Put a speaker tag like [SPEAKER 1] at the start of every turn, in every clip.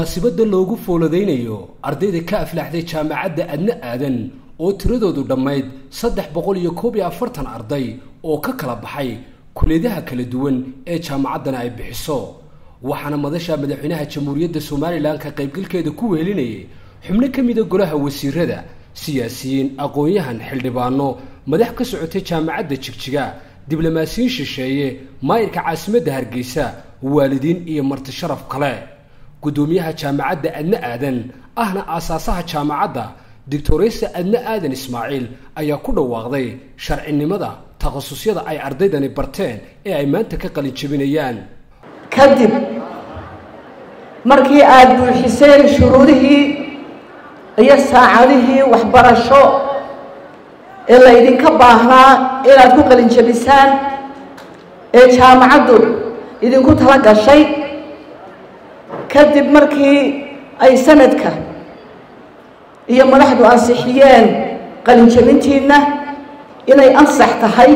[SPEAKER 1] munaasabadda loogu fooladaynayo ardayda ka aflaxday jaamacadda adna aadan oo tiradoodu dhammayd saddex boqol iyo koob iyo afartan arday oo ka kala baxay kuliyadaha kala duwan ee jaamacaddana ay bixiso waxaana madasha madaxweynaha jamhuuriyadda somalilan ka qaybgalkeeda ku wehelinayay xubno ka mida golaha wasiirada siyaasiyiin aqoon-yahan xildhibaano madax ka socotay jaamacadda jigjiga diblomaasiyiin shisheeye maayirka caasimadda hargeysa waalidiin iyo marti sharaf kale guddoomiyaha jaamacadda adna aadan ahna aasaasaha jaamacadda doctoreysa adna aadan ismaaciil ayaa ku dhawaaqday sharcinimada takhasusyada ay ardaydani barteen ee ay maanta ka qalin jebinayaan
[SPEAKER 2] kadib markii aada buuxiseen shuruudihii iyo saacadihii waxbarasho ee laydinka baahnaa inaad ku qalin jebisaan ee jaamacaddu idinku tala gashay kadib markii ay sanadka iyo madaxdu ansixiyeen qalinjebintiinna inay ansax tahay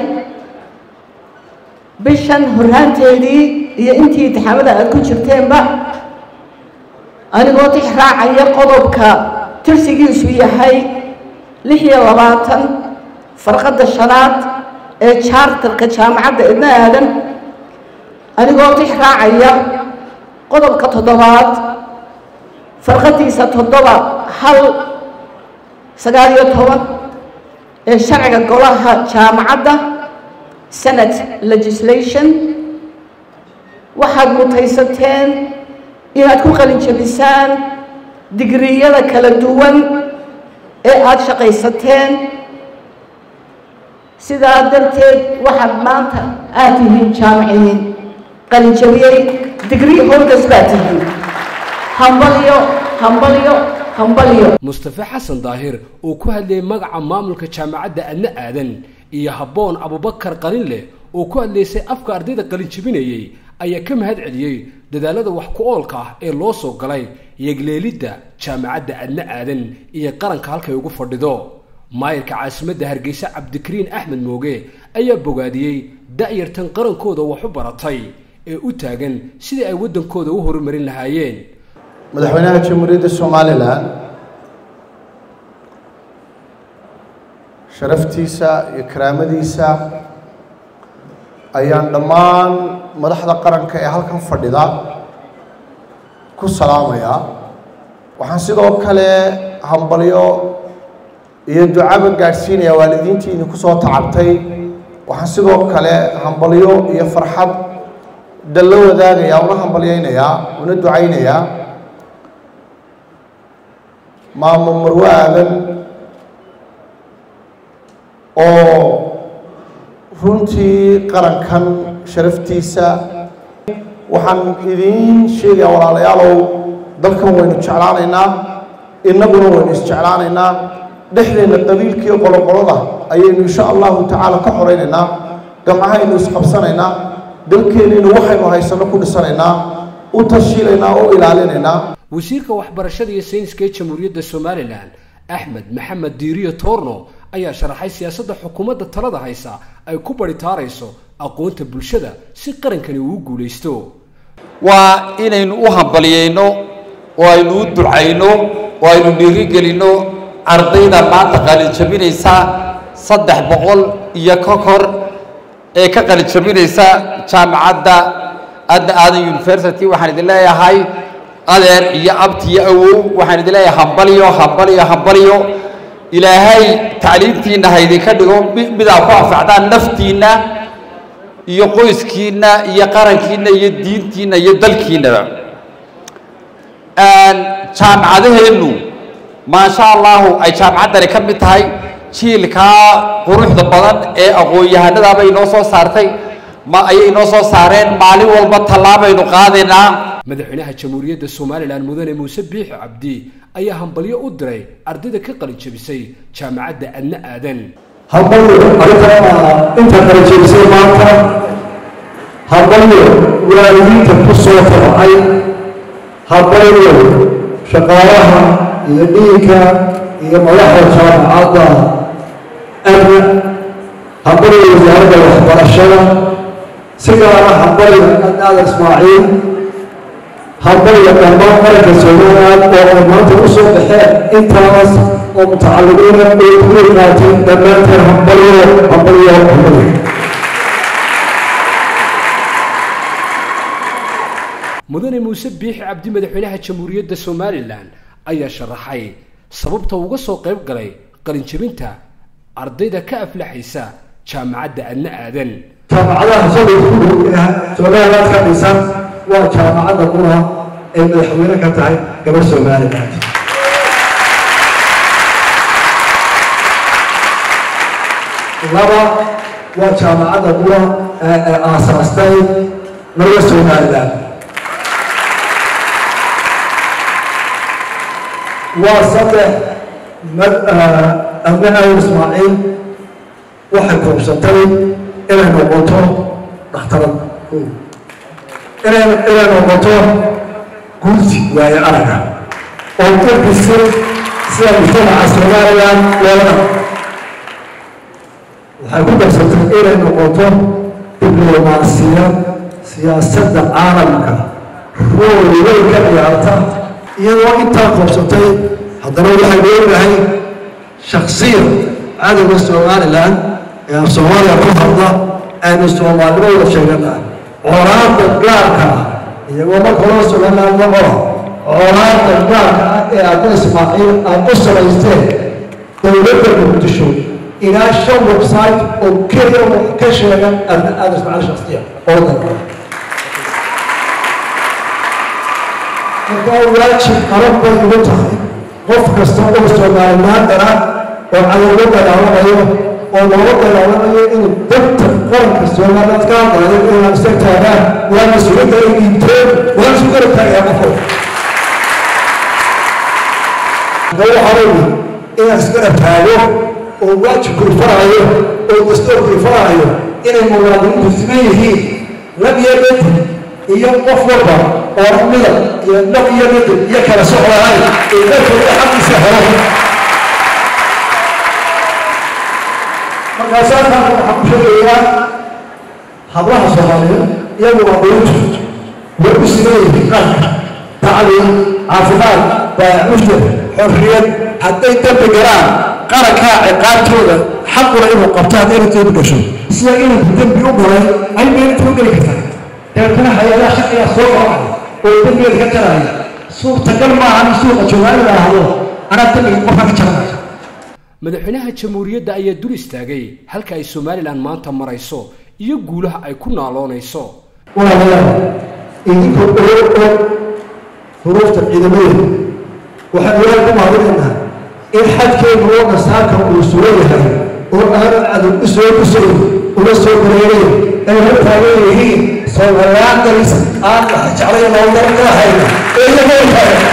[SPEAKER 2] bishan horraanteedii iyo intii intixaamada aada ku jirteenba anigoo tix raacaya qodobka tirsigiisu yahay lix iyo labaatan farqadda shanaad ee jaartarka jaamacadda idna aadan anigoo tix raacaya qodobka toddobaad farqadiisa toddoba hal sagaal iyo toban ee sharciga golaha jaamacadda senate legislation waxaad mutaysateen inaad ku qalin jebisaan digriyada kala duwan ee aada shaqaysateen sidaa darteed waxaad maanta aada tihiin jaamiciyiin qalin jebiyey digrii holders baa tihiin hambalyo hambalyo hambalyo
[SPEAKER 1] mustafe xasan daahir oo ku hadlayay magaca maamulka jaamacadda adna aadan iyo habboon abubakar qalinleh oo ku hadlaysay afka ardayda qalin jebinayey ayaa ka mahad celiyey dadaalada wax ku oolka ah ee loo soo galay yegleelidda jaamacadda adna aadan iyo qaranka halkay ugu fadhido maayirka caasimadda hargeysa cabdikariin axmed mooge ayaa bogaadiyey da'yartan qarankooda wax u baratay ee u taagan sidii ay waddankooda u horumarin lahaayeen
[SPEAKER 3] madaxweynaha jamhuuriyadda somalilan sharaftiisa iyo karaamadiisa ayaan dhammaan madaxda qaranka ee halkan fadhida ku salaamayaa waxaan sidoo kale hambalyo iyo ducaba gaadhsiinayaa waalidiintii idinku soo tacabtay waxaan sidoo kale hambalyo iyo farxad dalla wadaagayaa una hambalyaynayaa una ducaynayaa maamo marwe aadan oo runtii qarankan sharaftiisa waxaan idiin sheegayaa walaalayaalow dalkan waynu jeclaanaynaa innaguna waynu isjeclaanaynaa dhexdeenna qabiilkiiyo qoloqolada ayaynu insha allahu tacaala ka xoraynaynaa gamcahaynu isqabsanaynaa dalkeennaynu waxaynu haysano ku dhisanaynaa u tashiilaynaa oo ilaalinaynaa
[SPEAKER 1] wasiirka waxbarashada iyo sayniska ee jamhuuriyadda somalilan axmed maxamed diiriyo toorno ayaa sharaxay siyaasadda xukuumadda talada haysa ay ku baritaarayso aqoonta bulshada si qarankani uu guulaysto
[SPEAKER 4] waa inaynu u hambaliyeyno oo aynu u ducayno oo aynu dhiirigelinno ardayda maanta qalinjabinaysa saddex boqol iyo ka kor ee ka qalinjabinaysa jaamacadda adna aadan university waxaan idin leeyahay adeer iyo abti iyo awow waxaan idin leeyahay hambalyo hambalyo hambalyo ilaahay tacliimtiinna ha idinka dhigo midaa ku anfacdaan naftiinna iyo qoyskiinna iyo qarankiinna iyo diintiinna iyo dalkiinnaba jaamacadaheennu maasha allahu ay jaamacaddani ka mid tahay jiilkaa quruxda badan ee aqoon-yahanadaabay inoo soo saartay ma ayay inoo soo saareen maalin walba tallaabaynu qaadaynaa
[SPEAKER 1] madaxweynaha jamhuuriyadda somalilan mudane muuse biixi cabdi ayaa hambalyo u diray ardayda ka qalin jebisay jaamacadda adna aadan
[SPEAKER 5] hambalyo arrinta inta qalin jebisay maanta hambalyo waalidiinta ku soo tabacay hambalyo shaqaalaha iyo dhiinka iyo madaxda jaamacadda adna hambalyo wasaaradda waxbarashada si gaara hambalyo adnaada ismaaciil hambalyo dhammaan qaranka somaliland oo ay maanta u soo baxeen intaas oo mutacalimiina ay kuwii qaateen dhammaanteen hambalyo hambalyo hambalyo
[SPEAKER 1] mudane muuse biixi cabdi madaxweynaha jamhuuriyadda somalilan ayaa sharaxay sababta uga soo qayb galay qalinjabinta ardayda ka aflaxaysa jaamacadda adna aadan
[SPEAKER 5] jaamacadaha shalay ku dhow ee somaliland ka dhisan waa jaamacadda qura ay madaxweyne ka tahay gabar somaliland laba waa jaamacadda qura ee ee aasaastay naga somaliland waa saddex abne awr ismaaciil waxay koobsatay inay noqoto dhakhtarad inay inay noqoto gursi waaye araga oo u bisil sida mujtamaca somaliland loola waxay ku darsatay inay noqoto diblomaasiyad siyaasadda caalamka rool weyn ka ciyaarta iyadoo intaa koobsatay haddana waxaynu ognahay shaksiyan cadowga somaliland ee af soomaaliya ku hadla aynu soomaalnimo wada sheeganaa colaadda gaarka ah iyagoo marka hore somaliland la qora colaadda gaarka ah ee abu ismaaciil aad u samaysteen dowladda muqdisho ilaa shan website oo keliya wax ka sheegan abna aada ismaaciil shaksiya oo dalka markaa waajib qaran bay ugu tahay qof kasta oo somaliland dara oo cadowga dagaalamayo oo looga dagaalamayo inuu danta qaranka somaliland ka hadlayo inaan iska taagaan waa mas-uuliyadda ay dhiibteen waa isu garab taagayaa qofo marka waxaa weyi inaan isgarab taago oo waajibku ifarayo oo dastuurku ifarayo inay muwaadiniintu siman yihiin lab iyo bedel iyo qof walba oo midab iyo dhab iyo midab iyo kala soc lahayn ee dadkooda xaqiisa helo markaasaasaan waxaan ku sheegayaa hablaha soomaaliyeed iyagu waa qoyintu way u siman yihiin qaranka tacliim caafimaad baamushir xorriyad hadday dembi galaan qarankaa ciqaabtooda xaquna inuu qabto hadday inay dembi gasho sida inuu dembi u galay ay meelinta u geli kartaa deetana hay-adaha shaqigaa soo kacay oo dembigeeda ka jaraya suurtagal maaha in suuqa joogaan la ahdo anaa dembiga qofka ka jaranaya
[SPEAKER 1] madaxweynaha jamhuuriyadda ayaa dul istaagay halka ay somalilan maanta marayso iyo guulaha ay ku naaloonayso
[SPEAKER 5] walaalayaal idinkoo oo og huruufta ciidamadeeda waxaan ilaah ku mahadinaynaa in xadkeenu oo nasaarka uu sugan yahay oo aanu cadow u soo gusayn una soo bareerayn ay la taagan yihiin soomaliyaandaris aan wax jeclay loodara ka hayn ee iyagoo taagan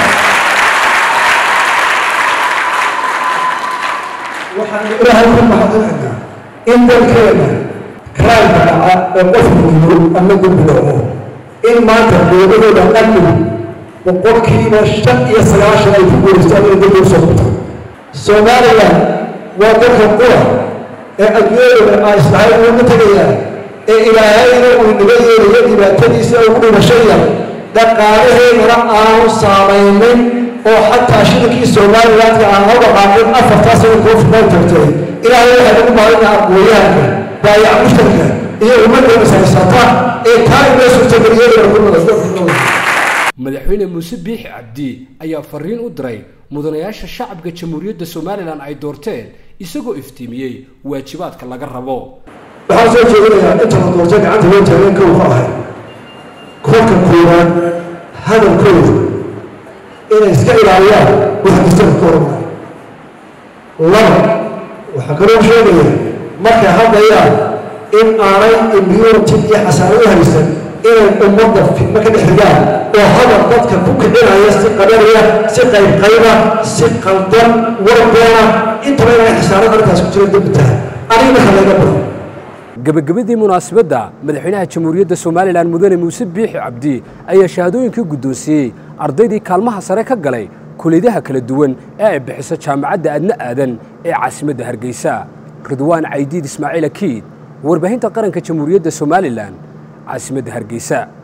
[SPEAKER 5] waxaan ilaahay ku mahadinaynaa in dalkeena kraanka dhaca oo qofku yiro ama dembi dhaco in maanta dowladooda amnigu boqolkiiba shan iyo sagaashan ay ku guulaystaan inay dembi usoo qabtaan somalilan waa dalka qura ee adduunyadooda aa islahay uga tegayaan ee ilaahayna uu inaga yeelayo dhibaatadiisa ugu dhimashaya dhaqaalaheedana aanu saamaynin oo xataa shirkii somalilandka aan loo dhaqaaqin afartaas ay kuu fidaan tagtay ilaahay waxay ugu mahadinaa aqooyahanka baayac mushtarka iyo ummadda ishaysata ee taa inoo suurtageliyay ku nada
[SPEAKER 1] madaxweyne muuse biixi cabdi ayaa fariin u diray mudanayaasha shacabka jamhuuriyadda somalilan ay doorteen isagoo iftiimiyey waajibaadka laga rabo
[SPEAKER 5] waxaan soo jeedinayaa inta la doortay gacanta loo taagan kow ka ahay kolka koowaad hadalkooda inay iska ilaaliyaan waxa kastaba ka hormaya laba waxaa kaloo sheegaya markay hadlayaan in aanay immunity iyo xasaano u haysan inay ummadda fidmo ka dhex rigaan oo hadal dadka ku kicinaya si qabanaya si qaybqayba si qaldan warbeena intaba inay xasaanada arrintaas ku jira dembi tahay aniga marka laga bado
[SPEAKER 1] gabagabadii munaasabadda madaxweynaha jamhuuriyadda somalilan mudane muuse biixi cabdi ayaa shahaadooyinkii guddoonsiiyey ardaydii kaalmaha sare ka galay kuliyadaha kala duwan ee ay bixiso jaamacadda adna aadan ee caasimadda hargeysa ridwaan caydiid ismaaciil akiid warbaahinta qaranka jamhuuriyadda somalilan caasimadda hargeysa